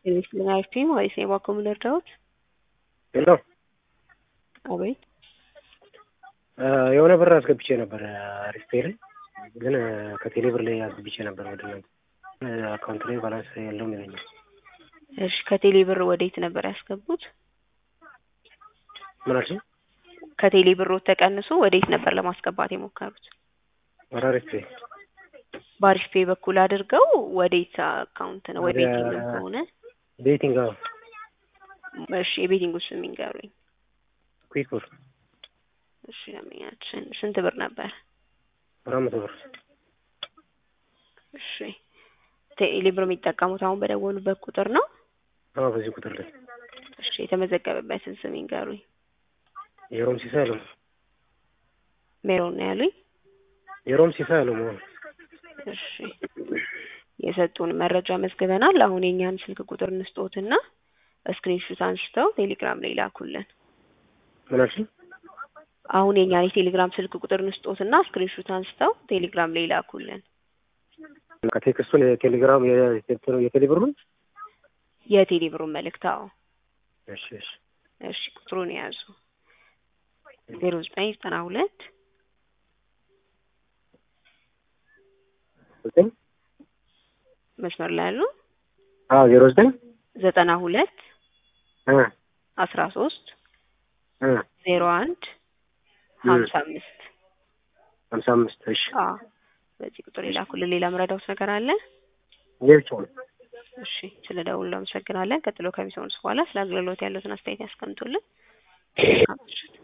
የቤስልን አይፒ ማለት ነው የባኮም ልርዳዎት? ሄሎ አቤት የሆነ ብር አስገብቼ ነበር አሪፍ ፔይ ላይ ግን ከቴሌ ብር ላይ አስገብቼ ነበር ወደ እናንተ አካውንት ላይ ባላንስ የለውም ይለኛል። እሺ ከቴሌ ብር ወዴት ነበር ያስገቡት? ምን አልሽኝ? ከቴሌ ብሮት ተቀንሶ ወዴት ነበር ለማስገባት የሞከሩት? ወደ አሪፍ ፔይ በአሪፍ ፔይ በኩል አድርገው ወዴት አካውንት ነው? ወይ ወደ- ቤቲንግ ከሆነ ቤቲንግ አዎ እሺ የቤቲንግ ውስጥ የሚንገሩኝ። ኩዊክ ብር እሺ ለምኛችን ስንት ብር ነበር? አራት መቶ ብር እሺ ቴሌ ብር የሚጠቀሙት አሁን በደወሉበት ቁጥር ነው? አዎ በዚህ ቁጥር ላይ እሺ የተመዘገበበትን ስም ይንገሩኝ። የሮም ሲሳይ አለው ሜሮን ነው ያሉኝ? የሮም ሲሳይ አለው መሆኑ እሺ የሰጡን መረጃ መዝግበናል። አሁን የእኛን ስልክ ቁጥር እንስጦትና ስክሪንሹት አንስተው ቴሌግራም ላይ ላኩልን። ምን አልሽኝ? አሁን የእኛን የቴሌግራም ስልክ ቁጥር እንስጦትና ስክሪንሹት አንስተው ቴሌግራም ላይ ላኩልን። ከቴክስቱን የቴሌግራም የቴሌ- የቴሌ ብሩን የቴሌ ብሩን መልእክት አዎ። እሺ እሺ እሺ ቁጥሩን የያዙ ዜሮ ዘጠኝ ዘጠና ሁለት ዘጠኝ መስመር ላይ ያሉ አዎ ዜሮ ዘጠኝ ዘጠና ሁለት እ አስራ ሶስት እ ዜሮ አንድ ሀምሳ አምስት ሀምሳ አምስት እሺ አዎ በዚህ ቁጥር የላኩልን። ሌላ ምረዳውት ነገር አለ? ይህ ብቻ ነው። እሺ ስለ ደውሉ አመሰግናለን። ቀጥሎ ከሚሰሙት በኋላ ስለ አገልግሎት ያሉትን አስተያየት ያስቀምጡልን። መልካም ምሽት።